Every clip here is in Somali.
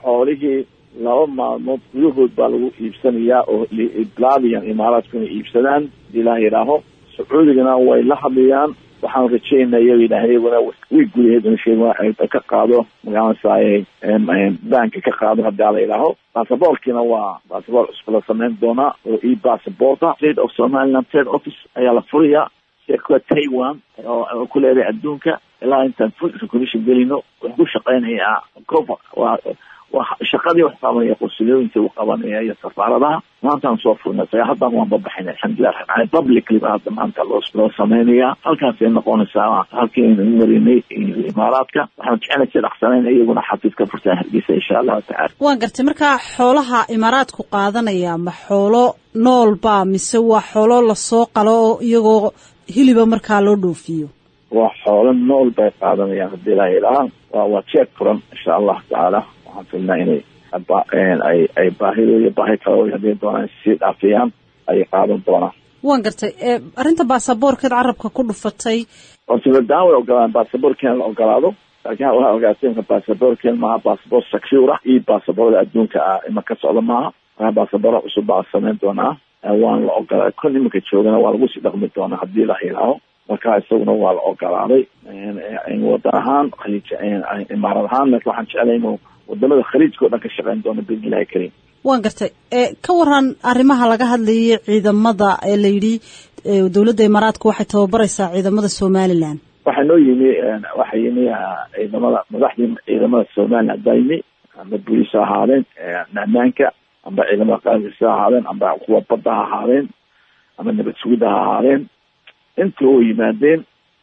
xoolihii laba maalmood gudahood baa lagu iibsanayaa oo bilaabiyaan imaaraadku inay iibsadaan ilaah yidhaaho sacuudigana way la hadlayaan waxaan rajaynaa iyaga yidhaah iyaguna way gudaheed in sheeg ka qaado magaranasaaye banka ka qaado haddii ala yidhaaho basaboorkiina waa basaboor cusub la samayn doonaa oo e basaborta state of somaliland trade office ayaa la furayaa shirkada taiwan oo ku leedahay adduunka ilaa intaan full recognition gelino wuxuu ku shaqeynayaa cover waa waa shaqadii wax qabanaya qursulooyinka uu qabanaya iyo safaaradaha maantaan soo furnay saga haddan waan babaxin alxamdulilah publicly ba hadda maanta loo loo sameynaya halkaasay noqonaysaa halkii aynu marinay imaaraadka waxaan jecelnay si dhaqsanayn iyaguna xafiis ka furtaan hargeysa insha allahu tacala waan gartay marka xoolaha imaaraadku qaadanaya ma xoolo nool ba mise waa xoolo lasoo qalo oo iyagoo hiliba markaa loo dhoofiyo waa xoolo nool bay qaadanayaan haddii ilaha ilaha waa waa jeeg furan insha allahu tacaala waxaan filnaa inay ay ay baahidooda baahi kale hadii doonaan sii dhaafiyaan ayay qaadan doonaan waan gartay arrinta baasaboorkeed carabka ku dhufatay horta badaan way ogolaan baasaboorkeena la ogolaado laakiin waxaa ogaasinka baasaboorkeen maaha baasaboor secure ah iyo baasaboorda adduunka ah ima ka socda maaha maa baasaboora cusub baa samayn doonaa waan la ogolaaday kon iminka joogana waa lagu sii dhaqmi doonaa haddii la ilaaho marka isaguna waa la ogolaaday wadan ahaan imaarad ahaan laakiin waxaan jeclay inuu wadamada khaliijka o dhan ka shaqeyn doono biidni illahi kariim waan gartay ka waran arrimaha laga hadlayay ciidamada ee la yidhi dowladda imaaraadka waxay tababaraysaa ciidamada somaliland waxaa noo yimi waxaa yimi ciidamada madaxdii ciidamada somaliland baa yimi amba booliis ha ahaadeen ammaanka amba ciidamada qaarkiisa ha ahaadeen amba kuwa badda ha ahaadeen ama nabad sugidda ha ahaadeen intii oo yimaadeen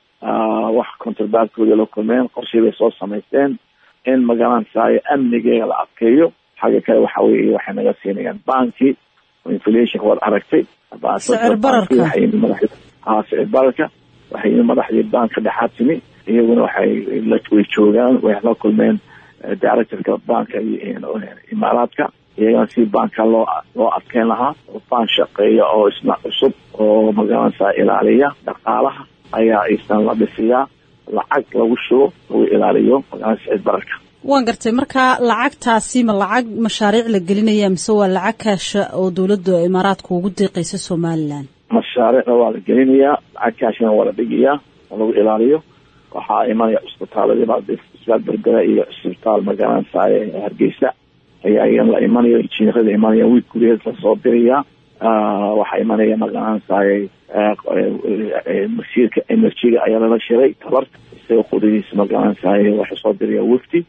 wax contrabaadkooda la kulmeen qorshii bay soo samaysteen in magaranasaayo amnigeega la adkeeyo xagga kale waxa weye waxay naga siinayaan banki inflationka waad aragtay sicir bararka ha sicir bararka waxay yimi madaxdii banka dhexaad timi iyaguna waxay way joogaan way la kulmeen directorka banka imaaraadka iyagana si banka loo loo adkeyn lahaa oo baan shaqeeya oo isna cusub oo magaranaysaa ilaaliya dhaqaalaha ayaa isna la dhisiyaa lacag lagu shubo lagu ilaaliyo magaranaysa sicir bararka waan gartay marka lacagtaasi ma lacag mashaariic la gelinaya mise waa lacag kaasha oo dowladda imaaraadka ugu deeqaysa somaliland mashaariicna waa la gelinayaa lacag kaashina waa la dhigayaa oo lagu ilaaliyo waxaa imanaya cisbitaaladii isbitaal berbera iyo cisbitaal magaranaysaay hargeysa ayaa iyan la imanayo injineerada imanaya wiil gudaheed lasoo dirayaa waxaa imanaya magaranaysaay masiirka energyga ayaa lala shiray tabarta isaga qudadiisa magaranaysaay waxay soo diraya wafdi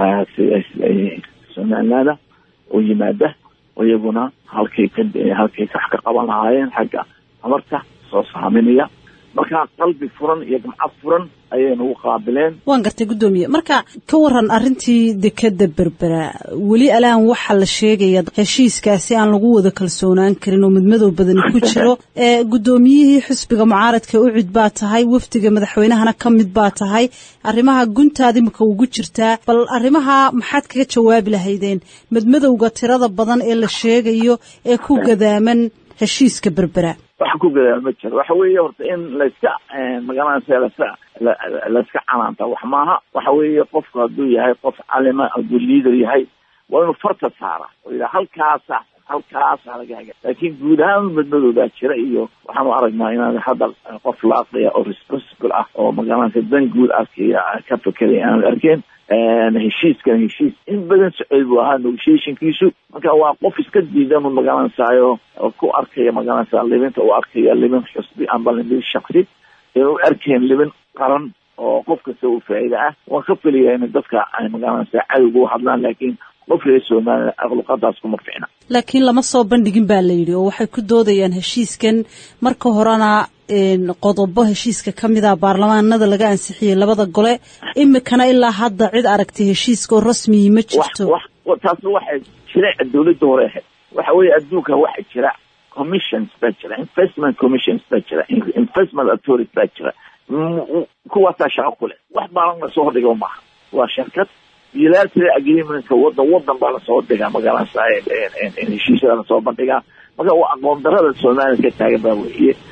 somalilaanda oo yimaada oo iyaguna halkay ka halkay wax ka qaban lahaayeen xagga tabarta soo saaminaya marka qalbi furan iyo gamcad furan ayay nagu qaabileen waan gartay guddoomiye marka ka waran arrintii dekeda berbera weli alaan waxaa la sheegaya heshiiskaasi aan lagu wada kalsoonaan karin oo midmadow badani ku jiro ee guddoomiyihii xisbiga mucaaradka ucid baa tahay wafdiga madaxweynahana ka mid baa tahay arrimaha guntaada imika ugu jirtaa bal arrimaha maxaad kaga jawaabi lahaydeen midmadowga tirada badan ee la sheegayo ee ku gadaaman heshiiska berbera waxa ku gadaal ma jiro waxa weeye horta in layska magaranaysa laska layska canaanta wax maaha waxa weeye qofku hadduu yahay qof calima hadduu leader yahay waa inuu farta saara oo yidhaha halkaasa halkaasa laga haga laakiin guud ahaan madmadoodaa jira iyo waxaanu aragnaa inaan hadda qof laaqiya oo responsible ah oo magaranaysa dan guud arkaya ka fekeraya aanu arkeen heshiiskan heshiis in badan socod buu ahaa negotiationkiisu marka waa qof iska diidan u magaranaysayo oo ku arkaya magaranaysa libinta u arkaya libin xusbi amba libin shaksi u arkeen libin qaran oo qof kasta u faa'iida ah waan ka filaya in dadka ay magaranaysa cadowga u hadlaan laakiin qof reer somaliya aqluqadaas kuma ficna laakiin lama soo bandhigin baa la yidhi oo waxay ku doodayaan heshiiskan marka horena qodobo heshiiska ka mid a baarlamaanada laga ansixiyey labada gole imikana ilaa hadda cid aragtay heshiiska oo rasmiyi ma jirto taasi waxay jireeca dawladda hore ahayd waxa weeye adduunka waxa jira commissions baa jira investment commissions baa jira investment authority baa jira kuwaasaa shaqo ku leh wax baalan lasoo hordhiga maaha waa shirkad bilateral agreementka wadan wadan baa lasoo dhigaa magaranaysa heshiisyada lasoo bandhigaa marka waa aqoon darada somaliya ka taagan baa weeye